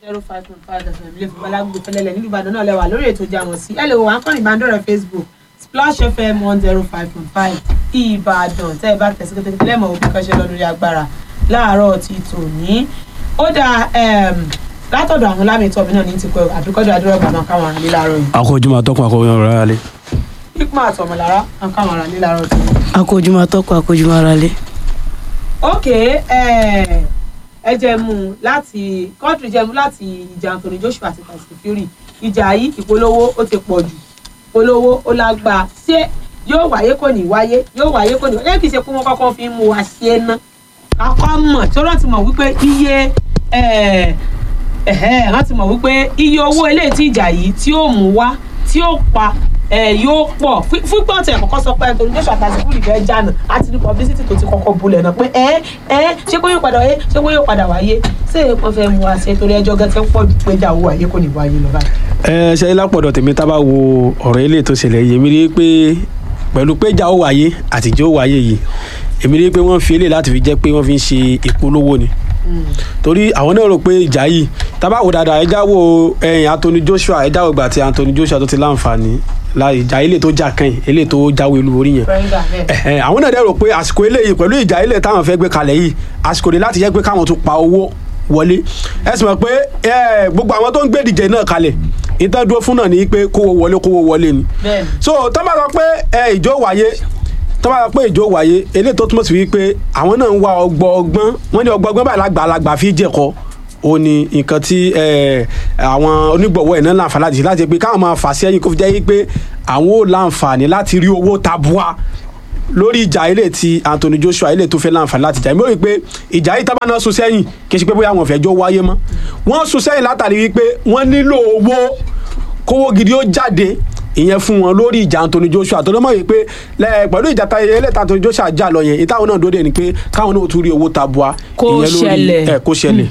zero five point five fm ilé ìfowópamọ́ alágbègbè fẹlẹ́lẹ̀ nílùú ìbàdàn náà lẹ́wà lórí ètò ìjà wọn sí ẹ lè wò wá kàn ní ìbánidọ́rẹ̀ facebook splash fm one zero five point five ìbàdàn tẹ́ ẹ bá tẹ̀sí kékeré lẹ́mọ̀ òbí kan ṣe lọ lórí agbára láàárọ̀ ti tòní ó dáa látọ̀dọ̀ àwọn lámìtọ́ mi náà ní ti pẹ́ àbíkọ́jọ́ adúrọ̀gbà máa káwọn ará nílá àárọ̀ yìí akójúmọ́ atọ́kùn akójúmọ́ ọ̀rọ̀ alẹ́. hikma àtọmọlára máa káwọn ará nílá àárọ̀ tòní. akójúmọ́ atọ́kùn akójúmọ́ ara lé. ok ẹ jẹ́ mú un láti kọ́ńtì jẹ́ mú un láti ìjà Anthony Joshua àti Tyson Fury ìjà yìí ìpolówó ó ti pọ̀ jù ìpolówó ó lágbá ṣé yóò wáyé kò ní wáyé yóò wáyé kò ní wáyé kì í ṣe pé wọ́n kọ́kọ́ fi ń mú wa ṣe é ná kakọ́ mọ̀ tí wọ́n ti mọ̀ wípé iye wọ́n ti mọ̀ wípé iye owó eléyìí tí ìjà yìí tí ó mú wá tí ó pa yóò pọ̀ fúnpọ̀ tẹ̀ kọ́kọ́ sọ pé Anthony Joshua àti Tyson Fury fẹ́ jànà àti ní publicity tó ti kọ́kọ́ bulẹ̀ náà pé ẹ ẹ ṣé kó yóò padà wáyé ṣé kó yóò padà wáyé ṣé wọ́n fẹ́ mú wa ṣe torí ẹjọ́ gẹ́gẹ́ pọ̀ jù pé ìjà owó wáyé kò ní wáyé lọ báyìí. ẹ ṣe lápọ̀dọ̀ tèmi tá a bá wo ọ̀rọ̀ ilé tó ṣẹlẹ̀ yìí èmi rí i pé pẹ̀lú pé ìjà ó wáyé àtijọ́ ó wáyé yìí èmi rí i pé wọ́n fi eléyìí láti fi jẹ́ pé wọ́n fi ń ṣe ìpolówó ni torí àwọn náà rò pé ìjà yìí tá a bá wò dáadáa ẹ já wo ẹ̀yìn Anthony Joshua ẹ já wo ìgbà tí Anthony Joshua tó ti láǹfààní la ìjà ilé tó jà kan yìí ilé tó jáwé olú orí yẹn ẹhẹn àwọn náà dẹ̀ rò pé àsìkò eléyìí pẹ̀lú ìjà ilé táwọn fẹ́ gbé kalẹ̀ yìí àsìkò rẹ̀ láti jẹ́ pé káwọn tún pa owó wọlé ẹ sì mọ̀ pé gbogbo àwọn tó ń gbé ìdíje náà kalẹ̀ ìtàn dúró fún náà ní pé kówó wọlé kówó wọlé ni so tó bá sọ pé ìjó wáyé tó bá sọ pé ìjó wáyé eléyìí tó túmọ̀ sí wípé àwọn náà ń wá ọgbọ́ ọgbọ́n wọ́n ní ọgbọ́ ọgbọ́n báyìí lágbàlagbà fi jẹ̀kọ́ ó ní nǹkan tí àwọn onígbọ̀wọ́ ẹ̀ náà láǹfààní láti ṣe láti pé káwọn máa fà sí ẹ̀yìn kó fi jẹ́ pé àwọn ò láǹfààní láti rí owó tabua lórí ìjà ilé tí Anthony Joshua ilé tó fẹ́ láǹfààní láti jà mí ò rí pé ìjà yìí tábà náà sún sẹ́yìn kì í ṣe pé bóyá wọn fẹ́ jọ wáyé mọ́ wọ́n sún sẹ́yìn látàrí wípé wọ́n nílò owó kówó gidi ó jáde ìyẹn fún wọn lórí ìjà Anthony Joshua tó ló mọ̀ yìí pé pẹ̀lú ìjà ta ẹlẹ́ta Anthony Joshua jà lọ yẹn ìtàwọn náà dóde ni pé káwọn náà tún rí owó tabua kó ṣẹlẹ̀ ẹ̀ kó ṣẹlẹ̀.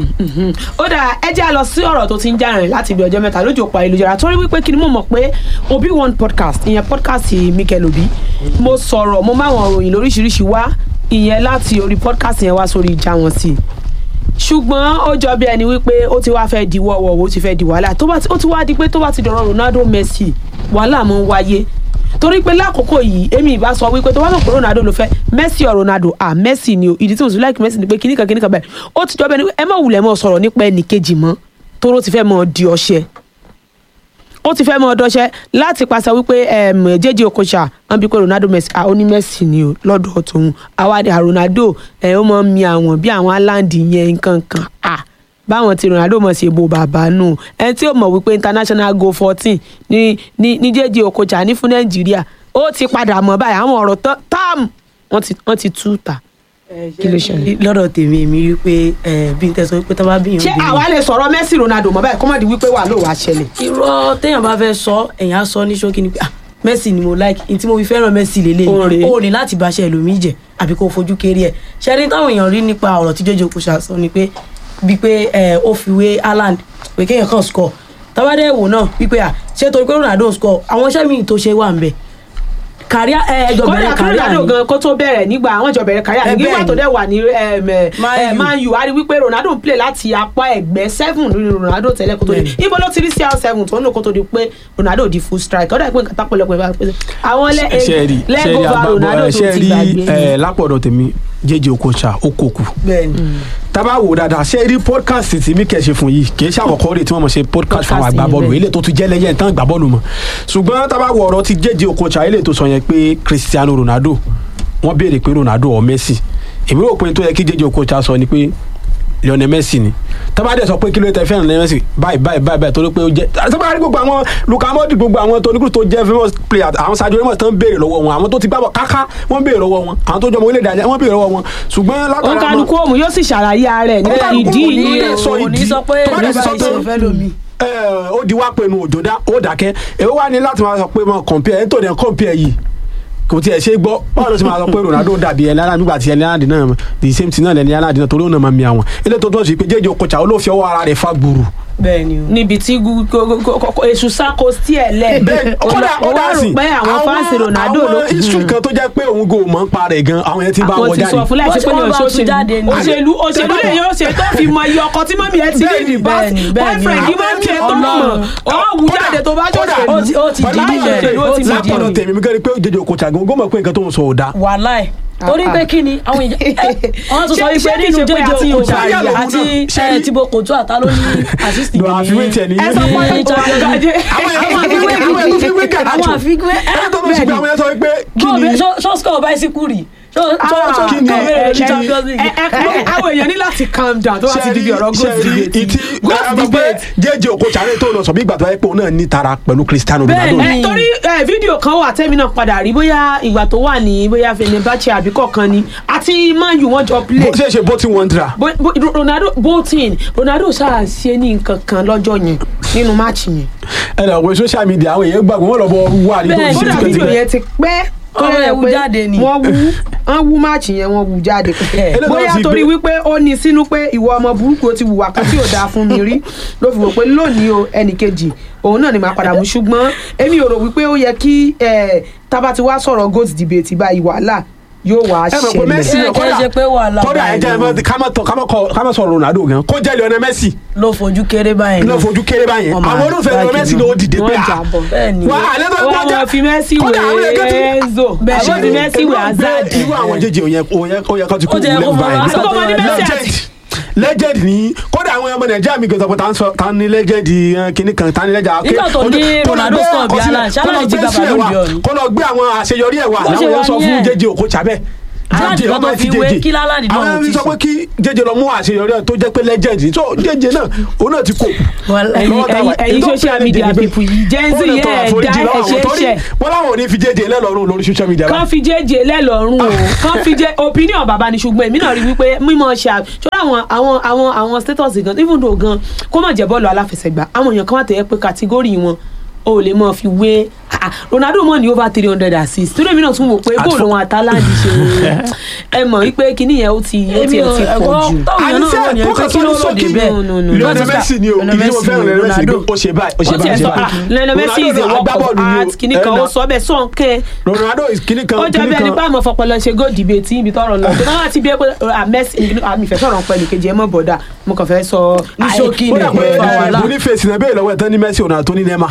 ó dà ẹ jẹ́ a lọ sí ọ̀rọ̀ tó ti ń jà rìn láti ibi ọjọ́ mẹ́ta lójú òpó ayélujára torí wípé kí ni mo mọ̀ pé Obi One podcast ìyẹn podcast Mikel Obi mo sọ̀rọ̀ mo máa wọn ròyìn lóríṣiríṣi wá ìyẹn láti orí podcast yẹn wá sórí ìjà wọn sí i ṣùgbọ́n ó jọ bí ẹni wípé ó ti wá fẹ́ di wọ́wọ́ ó ti fẹ́ di wàhálà ó ti wá di pé tó bá ti dọ̀rọ̀ Ronaldo Messi wàhálà mọ́ ń wáyé torí pé lákòókò yìí èmi ìbá sọ wípé tó bá mọ̀ pé Ronaldo ló fẹ́ Messi ọ̀ Ronaldo à Messi ni o ìdí tí mo sì láìkí Messi ni pé kíníkan kíníkan bẹ́ẹ̀ ó ti jọ bẹ́ẹ̀ ni ẹ má wulẹ̀ mọ́ sọ̀rọ̀ nípa ẹnì kejì mọ́ toró ti fẹ́ mọ́ di ọṣẹ ó ti fẹ́ mọ́ ọdọ́ṣẹ́ láti pàṣẹ wípé jẹ́jẹ́ Okocha wọ́n bí pé Ronaldo Messi ó ní Messi ni o lọ́dọ̀ tòun àwa ni Ronaldo ẹ̀ ó mọ̀ mi àwọn bí àwọn Haaland yẹn nǹkan kan ah báwọn ti Ronaldo mọ̀ ṣe bo bàbá nù ẹni tí ó mọ̀ wípé international goal fourteen ní ní ní jẹ́jẹ́ Okocha ní fún Nàìjíríà ó ti padà mọ̀ báyìí àwọn ọ̀rọ̀ tam wọ́n ti tú ta kí ló ṣẹlẹ̀. lọ́dọ̀ tèmi èmi rí pé bí n tẹ́ sọ pé tó bá bí yàn ṣé àwa lè sọ̀rọ̀ Messi Ronaldo mọ̀ báyìí kó má di wípé wà ló wàá ṣẹlẹ̀. irọ́ téèyàn bá fẹ́ sọ èèyàn á sọ ní ṣókí ni pé ah Messi ni mo like n tí mo fi fẹ́ràn Messi lélẹ̀ o ní láti bá ṣe ẹlòmíì jẹ àbí kó fojú kéré ẹ̀ ṣẹ́ni táwọn èèyàn rí nípa ọ̀rọ̀ tí jẹ́jẹ́ Okocha sọ ni pé bíi pé ó fi wé Haaland pé kéèyàn kàn score tábàdé wò náà wípé à ṣé torí pé Ronaldo score àwọn iṣẹ́ míì tó ṣe wà ń bẹ̀ kàríà ẹjọ bẹ̀rẹ̀ kàríà ni kódà kó tó bẹ̀rẹ̀ nígbà àwọn ìjọ bẹ̀rẹ̀ kàríà ni nígbà tó dẹ̀ wà ní Man U a rí wípé Ronaldo ń play láti apá ẹ̀gbẹ́ seven lórí Ronaldo tẹ́lẹ̀ kó tó di ibo ló ti rí CR seven tó ń lò kó tó di pé Ronaldo di full strike ọ̀dà ìpín kàtà pọ̀lọpọ̀ ìbá pé àwọn lẹ́gọ̀ọ́fà Ronaldo tó ti gbàgbé. lápọ̀dọ̀ tèmi jẹ́jẹ́ Okocha ó kókù tábà wò dáadáa ṣe rí podcast tí mi kẹ́ ṣe fún yìí kì í ṣe àkọ́kọ́ rẹ̀ tí wọ́n mọ̀ ṣe podcast fún àwọn àgbàbọ́ọ̀lù eléyìí tó tún jẹ́ lẹ́yìn tán àgbàbọ́ọ̀lù mọ̀ ṣùgbọ́n tábà wò ọ̀rọ̀ ti jẹ́jẹ́ Okocha eléyìí tó sọ yẹn pé Cristiano Ronaldo wọ́n béèrè pé Ronaldo or Messi èmi rò pé tó yẹ kí jẹ́jẹ́ Okocha sọ ni pé Lionel Messi ni tọ́ba dẹ̀ sọ pé kí ló tẹ fẹ́ràn Lionel Messi báyìí báyìí báyìí báyìí torí pé ó jẹ́ tọ́ba rí gbogbo àwọn Luka Modric gbogbo àwọn tó nígbà tó jẹ́ famous player àwọn Sadio Ramos tán béèrè lọ́wọ́ wọn àwọn tó ti gbàbọ̀ káká wọ́n béèrè lọ́wọ́ wọn àwọn tó jọmọ orílẹ̀-èdè àjẹ́ wọ́n béèrè lọ́wọ́ wọn ṣùgbọ́n látara òun kálukú òun yóò sì ṣàlàyé ara ẹ̀ nípa ìdí ìdí sọ ìdí sọ pé ìṣe fẹ́ lómi ó di wá pinnu òjòdá ó dákẹ́ èwo wá ní láti máa sọ pé mo compare ẹ̀ tó dẹ̀ compare yìí kò tiẹ̀ ṣe gbọ́ báwo ló ti máa sọ pé Ronaldo dàbí ẹni aláǹdí nígbà tí ẹni aláǹdí náà the same thing náà lẹni aláǹdí náà torí òun náà máa mi àwọn ilé tó tó ṣe pé jẹ́jẹ́ Okocha olóòfin ọwọ́ ara rẹ̀ fa gbùrù bẹ́ẹ̀ ni o. níbi tí gu- go- go- go- go- èṣù sáko sí ẹ̀ lẹ̀ bẹ́ẹ̀ ó kódà wá kódà rò sí pé àwọn fáǹsì Ronaldo ló àwọn history kan tó jẹ́ pé òun kò mọ̀ ń parẹ́ gan àwọn yẹn ti bá àwọn wọn ti jáde sọ fún láìsí pé ní Wọ́n bá oṣù tún jáde ní. òṣèlú òṣèlú lè yóò ṣe tó fi mọ iye ọkọ tí mọ́mí ẹ ti ní Bẹ́ẹ̀ni, ní bọ́ọ̀sì bẹ́ẹ̀ni, bẹ́ẹ̀ni. boyfriend yìí máa ń tiẹ̀ tó mọ̀ ọ́ wù jáde tó bá kódà jọ̀ṣẹ̀ ó ti- ó ti di Láì nílẹ̀. ṣòṣèlú ó ti Ó ti mọ̀ di lápọ̀lọ̀ nílẹ̀. tèmi mi kẹ́rin pé jẹjẹ òkòtà gan gómọ̀ pé nǹkan tó ń sọ ò dáa wàhálà ẹ̀ torí Ah, pé ah. kí ni àwọn èèyàn ẹ, wọ́n tún sọ Ṣé- wípé ṣé kìí nínú ṣe pé jẹjẹ àti òkú Òṣàyà ṣàyà lòun àti náà, ṣé ẹ, rí- Thibaut Courtois àtà ló ní assist lọ àfiwé tiẹ̀ ní ẹ sọ fún ní ẹ Champions League. àwọn èèyàn tó fi wé àwọn èèyàn tó fi wé gàdájò àwọn àfiwé ẹni tó fi ṣe pé àwọn èèyàn sọ pé kí ni ṣó score bicycle rí ṣó ṣó ṣó kí ni- kọ́ mẹ́rin kí ní ni- Champions League. àwọn èèyàn ní láti calm down tó bá ti di bí ọ̀rọ̀ goat debate ìtì goat àwọn pé debate jẹjẹ òkòtà rẹ tó lọ sọ bí ìgbà tó yẹ pé òun náà ní tara pẹ̀lú Cristiano Bẹ́ẹ̀ Ronaldo ni. ẹ torí ẹ fídíò kan wà tẹ́mi náà padà rí bóyá ìgbà tó wà ní bóyá Fenerbahce àbí kọ̀ọ̀kan ni àti Man U wọ́n jọ play bó ṣe ṣe bó ti wọ́n dra Bo- bo- Ronaldo bolton Ronaldo ṣáà ṣe ní nǹkan kan lọ́jọ́ yẹn nínú máàcì yẹn ẹ lọ wo social media àwọn èèyàn gbàgbọ́ wọn lọ bọ wà ní tó Bẹ́ẹ̀ ń ni. ṣe kódà fídíò tipẹ́tipẹ́ yẹn ti pẹ́ tó Ọmọ yẹ ẹ̀ wú pé jáde ni. wọ́n wú wọ́n wú máàcì yẹn wọ́n wú jáde Eléyìí bóyá náà sì torí gbé- wípé ó ní sínú pé ìwọ ọmọ burúkú ó ti wùwà kan tí ò dáa fún mi rí ló fi wò pé lónìí o ẹnì kejì òun náà ni màá padà mú ṣùgbọ́n èmi ò rò wípé ó yẹ kí eh, tábà ti wá sọ̀rọ̀ goat debate báyìí wàhálà yóò wá ẹ mọ̀ pé Messi ṣẹlẹ̀ Ẹ náà kẹ́ ṣe pé wàhálà kódà ẹ báyìí jẹ́ ló- ẹ ká má tọ- ká má kọ- ká má sọ̀rọ̀ Ronaldo gan kó jẹ́ Lionel Messi ló fojú kéré báyìí ló náà. fojú kéré báyẹn Wọ́n máa àwọn olùfẹ́ Lionel báàgì Messi náà. ló dìde pé wọ́n ah jà bọ̀ bẹ́ẹ̀ ni wà á lẹ́tọ́ wọ́n gbọ́jà wọ́n fi Messi kódà àwọn èèyàn kan ti- wé Enzo Bẹ́ẹ̀ àwọn fi ni. Messi wé Hazard irú àwọn jẹjẹ òyìn òyìn kan ti kú Ó ti yẹ kó lẹ́nu fọwọ́ báyìí aṣọ tó wà ní Messi àti- legend legend ni kódà àwọn ọmọ nàìjíríà mi gbèsè pé tá ń sọ tá ní legend eh, kinní kan tá ní legend Nígbà tó ojú- ní kó lọ Ronaldo gbé score bí àkọsílẹ̀, Haaland, kó lọ Haaland ti gbé gba sílẹ̀ Ballon wá, d'Or ni. kó lọ gbé àwọn àṣeyọrí ẹ̀ wá Bó ṣe láwọn wà yẹn sọ fún nìyẹn. jẹjẹ òkú tsabẹ Haaland jẹjẹ kan tó ọmọ fi fi wé jẹjẹ kí Haaland náà àwọn ti ẹni sọ ṣe. pé kí jẹjẹ lọ mú àṣeyọrí ẹ̀ tó jẹ́ pé legend ni so jẹjẹ náà òun náà ti kó Wàhálà. ẹ̀yin lọ́wọ́ táwa. ẹ̀yin- ẹ̀yin Èyí tó social pẹ́ media lẹ́jẹ̀ ni pé people yìí Gen Z ó lè yẹn tọrọ ẹ̀ àforíjì dá lọ́wọ́ àwọn ẹ̀ṣẹ̀ torí ṣẹ̀ wọ́n láwọn ò ní fi jẹjẹ lẹ́lọ́rùn lórí social media kán fi jẹ́jẹ́ lẹ́lọ́rùn o kán fi jẹ́ opinion bàbá ni ṣùgbọ́n èmi náà rí wípé mímọ ṣe à ṣọlá àwọn àwọn àwọn àwọn status gan even though gan kó má jẹ́ bọ́ọ̀lù aláfẹsẹ̀gbá àwọn èèyàn kan wà tẹ̀yẹ pé kàtígórì wọn o ò lè mọ fi wé ah, Ronaldo mọ̀ ní over three hundred assists torí èmi náà tún wò pé bóòlù wọn àtàláńdì ṣe ẹ mọ̀ wípé kíní yẹn ó ti ó ti èmi ò ẹ ti pọ̀ ẹ̀gbọ́n jù. táwọn èèyàn náà àníṣe wọ̀ ní kó ẹgbẹ́ kàn kí sọ ló ní rò dé sókè bẹ́ẹ̀. No, no, no. Lionel Messi ni o Lionel ìdí mo Messi fẹ́ràn ni, Lionel Messi ni pé Ronaldo. ó ṣe báyìí ó ṣe ó báyìí tiẹ̀ ó ṣe sọ ah báyìí Lionel Messi is a Ronaldo náà work of agbábọ́ọ̀lù ni o. art kíní kan Ẹ ó na- sọ bẹ́ẹ̀ sọ̀nkẹ́ Ronaldo is kíní kan ó jọ kíní bí ẹni kan pé àmọ́ fọpọlọ ṣe goal debate ibi tọrọ lọ tó náà ti bí ẹ pé àmẹ́sì àmì ìfẹ́ sọ̀rọ̀ pẹ̀lú kejì ẹ mọ́ bọ̀dà mo kàn fẹ́ sọ Ní ṣókí ó ni dà pé fa wàhálà. Boniface náà bẹ́ẹ̀ lọ́wọ́ ẹ̀ tán ní Messi Ronaldo tó ní Neymar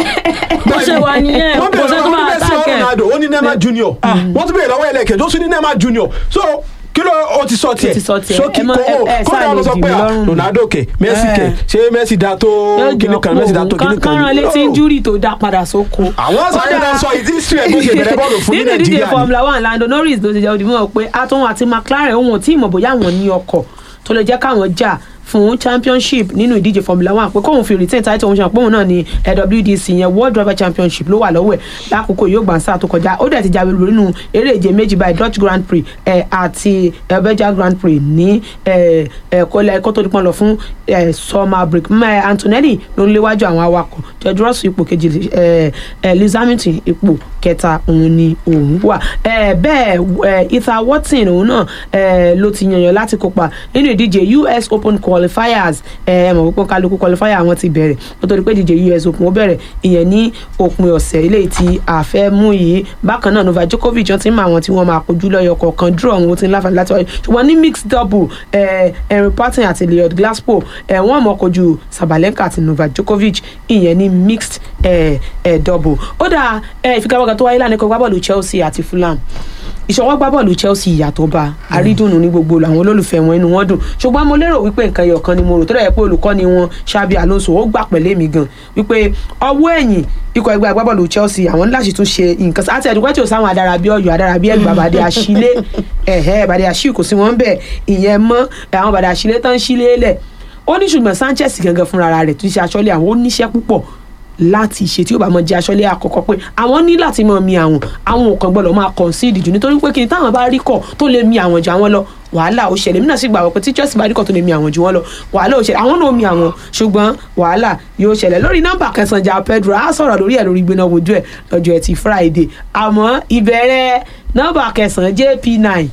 bó ṣe wà nìyẹn wọ́n kò bẹ̀rẹ̀ sẹ́ tó lọ́wọ́ máa Messi tàkẹ́ Ronaldo ó ní Neymar Junior wọ́n tún bẹ̀rẹ̀ lọ́wọ́ ẹlẹ́kẹ̀ẹ́ ó tún ní Neymar Junior so kí ló o ti sọ tiẹ̀ Ó ti sọ tiẹ̀. sókè Ẹ mọ- kó ẹ- ẹ kó sáà dáa lọ lè sọ dì pé mí ah, lọ́rùn. Ronaldo kẹ̀ Messi kẹ̀ ṣé Messi da tó kíní kan Messi da tó kíní kan kánran létí No. injúrì tó dá padà sóko. àwọn sáré náà sọ ìdí history ẹ̀ bó ṣe bẹ̀rẹ̀ bọ́ọ̀lù fún ní nínú ìdíje Nàìjíríà ni. Formula One Lando Norris ló ti jẹ́ òdìmọ̀ pé àtúnwò àti McLaren òun ò tí ì mọ̀ bóyá àwọn ní ọkọ̀ tó lè jẹ́ káwọn jà fún championship nínú ìdíje Formula One pé kóun fi retain title òun ṣe àpòun náà ní WDC yẹn World Driver Championship ló wà lọ́wọ́ ẹ̀ lákòókò yóò gbà ń sáà tó kọjá ó dẹ̀ ti jáwé lórí nínú eré ìje méjì báyìí Dutch Grand Prix ẹ̀ àti ẹ̀ Belgian Grand Prix ní ẹ̀ ẹ̀ kọ́lẹ̀ ẹ̀kọ́ tó dípọ́n lọ fún ẹ̀ summer break mẹ́ Antonelli ló ń léwájú àwọn awakọ̀ George Russell ipò kejì ẹ̀ ẹ̀ Lewis Hamilton ipò kẹta òun ni òun wà ẹ̀ bẹ́ẹ̀ ẹ̀ Ethan Watson òun náà ẹ̀ ló ti yànyàn láti kópa nínú ìdíje US Open qualifiers ẹ̀ ẹ̀ mọ̀ pípọ́n kálukú qualifier wọn ti bẹ̀rẹ̀ kó tó di pé ìdíje US Open ó bẹ̀rẹ̀ ìyẹn ní òpin ọ̀sẹ̀ eléyìí tí a fẹ́ mú yìí bákan náà Novak Djokovic wọn ti ń mọ àwọn tí wọ́n máa kojú lọ́yọ̀ kọ̀ọ̀kan draw àwọn tí ń láǹfààní láti wáyé ṣùgbọ́n ní mixed double ẹ̀ Henry Patton àti Leon Glasgow ẹ̀ wọ́n mọ̀ kojú Sabalenka àti Novak Djokovic ìyẹn ní mixed ẹ̀ ẹ̀ double ó dà ẹ̀ ìfigagbága tó wáyé lánàá ikọ̀ gbábọ́ọ̀lù Chelsea àti Fulham ìṣọwọ́ gbá bọ́ọ̀lù Chelsea ìyàtọ̀ bá àrídùnnú ní gbogbo àwọn olólùfẹ́ wọn inú wọn dùn ṣùgbọ́n mo lérò wípé nǹkan ẹyọ kan ni mo rò tó dẹ̀ pé olùkọ́ni wọn Xabi Alonso ó gbà pẹ̀lẹ́ mi gan wípé ọwọ́ ẹ̀yìn ikọ̀ ẹgbẹ́ agbábọ́ọ̀lù Chelsea àwọn ní láti tún ṣe nǹkan sí àti ẹ̀dùnkọ́ tí ò sáwọn adarabí ọ̀yọ́ adarabí ẹ̀gbà bàdé àṣìlé ẹ̀hẹ́ bàdé àṣì kò sí wọn bẹ̀ ìyẹn mọ́ àwọn bàdé àṣìlé tán ṣílé lẹ̀ ó ní ṣùgbọ́n Sanchez gangan fúnra rẹ̀ tó ṣe aṣọ́lé àwọn ó níṣẹ́ púpọ̀ láti ṣe tí ó bá mọ jẹ aṣọlé àkọ́kọ́ pé àwọn ní láti mọ mi àwọn àwọn ò kàn gbọ́dọ̀ máa concede jù nítorí pé kí ni táwọn bá rí kọ tó lè mi àwọn jù àwọn lọ wàhálà ó ṣẹlẹ̀ mí náà sì gbàgbọ́ pé tí Chelsea bá rí kọ tó lè mi àwọn jù wọ́n lọ wàhálà ó ṣẹlẹ̀ àwọn náà mi àwọn ṣùgbọ́n wàhálà yóò ṣẹlẹ̀ lórí nọ́mbà kẹsàn-án jà Pedro á sọ̀rọ̀ lórí ẹ̀ lórí gbéná wojú ẹ̀ lọ́jọ́ ẹtì Friday àmọ́ ìbẹ̀rẹ̀ nọ́mbà kẹsàn-án JP9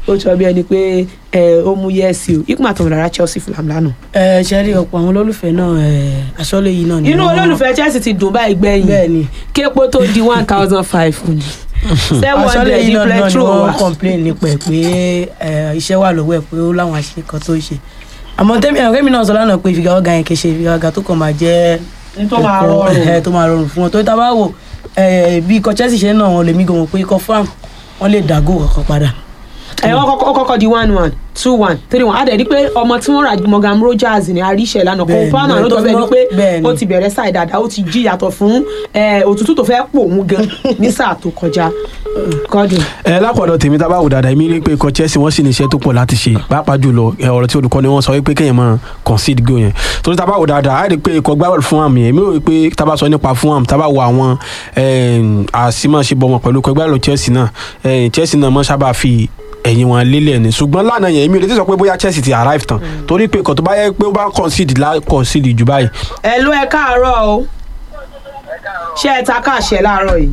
ó sọ bí ẹni pé ẹ, ó mú yẹ́ẹ̀sì o ikú àtọ̀mọ̀lára Chelsea Fulham lánàá. ẹ ṣe rí ọ̀pọ̀ àwọn olólùfẹ́ náà ẹ aṣọ́lé yìí náà ni inú wọ́n- olólùfẹ́ Chelsea ti dùn báyìí bẹ́ẹ̀ gbẹ̀yìn ni képo tó di one thousand five ni seven aṣọ́lé hundred yìí ní náà náà ni petrol wọ́n wa. complain nípa ẹ̀ pé ẹ, iṣẹ́ wà lọ́wọ́ ẹ̀ pé ó láwọn àṣírí kan tó ṣe àmọ́ tẹ́mi àwọn kẹ́mi náà sọ lánàá pé ìfigagbága yẹn kì í ṣe ìfigagbága tó kàn máa jẹ́ tó máa ẹ̀kọ́, rọrùn. ẹ̀, tó máa rọrùn fún wọn tó tá a bá wò ẹ̀, bí ikọ̀ Chelsea ṣe ń náà wọn lè mí gan wọn pé ikọ̀ farm wọn lè dàgò kankan padà. ẹ wọ́n kọ́kọ́ ó kọ́kọ́ di one one two one three one adẹ̀ di pé ọmọ tí wọ́n rà Morgan Rogers ní àríṣẹ́ lánàá kó Bẹ́ẹ̀ni, pàmò bẹ́ẹ̀ni, ló tó tọ́ fi bẹ́ẹ̀ ni mọ́- pé bẹ́ẹ̀ni. ó ti bẹ̀rẹ̀ sáì dáadáa ó ti jí yàtọ̀ fún ẹ, òtútù tó fẹ́ pò mú gan ní sáà tó kọjá kọ́dùn. ẹ lápọ̀dọ̀ tèmi tá a bá wò dáadáa èmi rí pé ikọ̀ Chelsea wọ́n sì ní iṣẹ́ tó pọ̀ láti ṣe pàápàá jùlọ ẹ, ọ̀rọ̀ tí olùkọ́ni wọn sọ wípé kéèyàn máa concede goal yẹn torí tá a bá wò dáadáa á rí i pé ikọ̀ gbábọ́ọ̀lù fún àmì èmi rò pé tá a bá sọ nípa fún àmì tá a bá wo àwọn àṣìmáṣebọmọ pẹ̀lú ikọ̀ gbábọ́ọ̀lù Chelsea náà ẹ, Chelsea náà mọ́ sábà fi ẹ̀yìn wọn lélẹ̀ ni ṣùgbọ́n lánàá yẹn èmi ò lè ti sọ pé bóyá Chelsea ti arrive tán torí pé ikọ̀ tó bá yẹ pé ó bá concede lá concede jù báyìí ẹ ló ẹ káàárọ̀ o ṣé ẹ ta káàṣẹ láàárọ̀ yìí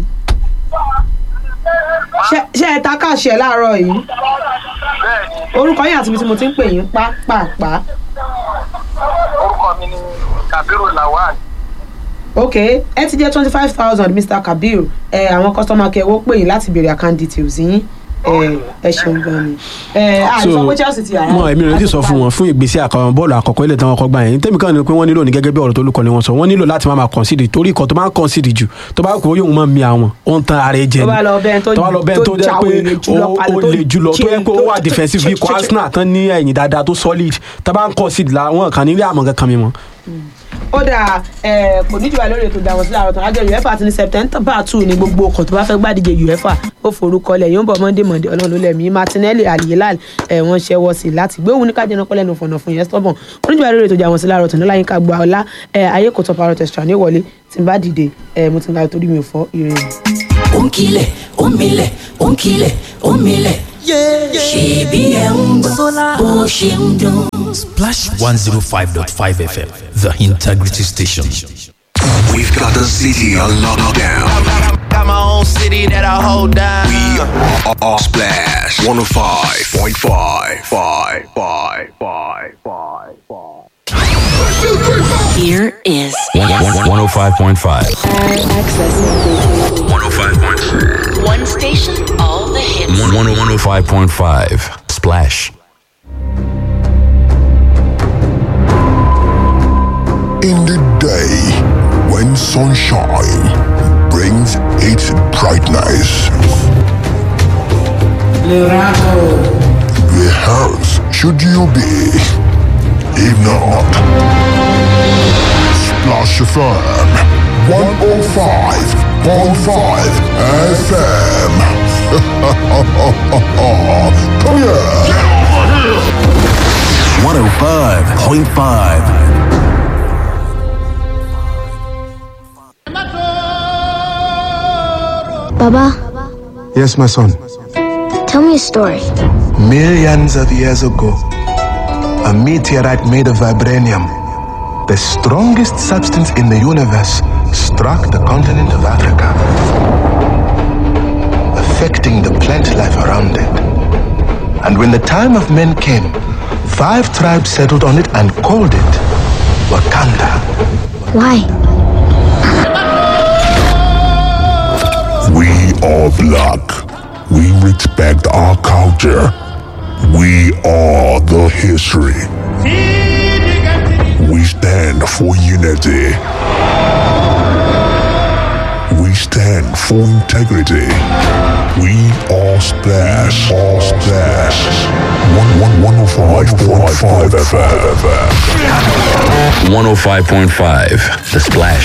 Ṣé- ṣé ẹ ta káàṣẹ láàárọ̀ yìí orúkọ yín àti ibi tí mo ti ń pè yín pápápá orúkọ mi ni kabiru lawal ok ẹ ti jẹ́ twenty five thousand Mr Kabir ẹ àwọn customer care wọ́n pè yín láti béèrè account details yín ẹ ẹ ṣeun gan ni ẹ àti sọ pé Chelsea ti yàrá mọ èmi ò lè ti sọ fún wọn fún ìgbésẹ̀ àkọ́kọ́ bọ́ọ̀lù àkọ́kọ́ ilé tí wọ́n kọ́ gbà yẹn tẹ́mi kan ní pé wọ́n nílò ní gẹ́gẹ́ bí ọ̀rọ̀ tó lùkọ́ ni wọ́n sọ wọ́n nílò láti máa máa concede torí ikọ̀ tó máa ń concede jù tó bá kó yóò máa mi àwọn ó ń tan ara ẹ jẹ tó bá lọ bẹ́ẹ̀ tó tó bá lọ bẹ́ẹ̀ tó jẹ́ pé jáwèrè jùlọ ó palẹ̀ ó tó le jùlọ tó yẹ pé ó wà tó- defensive bí ikọ̀ tó- Arsenal tán ní ẹ̀yìn dáadáa tó solid tó bá ń concede la wọn kàn nílé àmọ́ kankan mi mọ́. ó dáa ẹ kò ní jù wá lórí ètò ìdáwọ̀ sílẹ̀ àròtàn àjọ uefa ti ní september two ní gbogbo ọkọ̀ tó bá fẹ́ gbàdíje uefa ó forúkọ lẹ̀ yóò ń bọ̀ monday monday ọlọ́run ló lẹ̀mí martinelli aliyelal ẹ̀ wọ́n ṣẹ́wọ́ sí i láti gbé òun ní kájẹ́ náà pẹ́lẹ́nu fọ̀nà fún yẹn stubborn ó ní jù wá lórí ètò ìdáwọ̀ sílẹ̀ àròtàn nílá yín ká gba ọlá ẹ̀ ayé kò tọ́ parọ́ tẹ̀sítà ní wọlé tí n bá dìde ẹ̀ mo ti ń ga torí mi ò fọ́ ire mi. ó ń kilẹ̀ ó ń milẹ̀ ó ń kilẹ̀ ó ń milẹ̀. ṣèbí ẹ̀ ń gbọ́ bó ṣe ń dún. Splash 105.5 FM, the integrity station. We've got the city on lockdown. Got my own city that I hold down. We are, are Splash 105.5. Five, five, five, five, five. Here is 105.5. 105.5. one station, all the hits. 105.5. Splash. In the day when sunshine brings its brightness, where else should you be? If not, Splash FM 105.5 FM. Come here. 105.5. Baba, Yes, my son. tell me a story. Millions of years ago, a meteorite made of vibranium, the strongest substance in the universe, struck the continent of Africa, affecting the plant life around it. And when the time of men came, five tribes settled on it and called it Wakanda. Why? We are black. We respect our culture. We are the history. We stand for unity. We stand for integrity. We are Splash. All Splash. One one one oh five point five FM. 105.5. The Splash.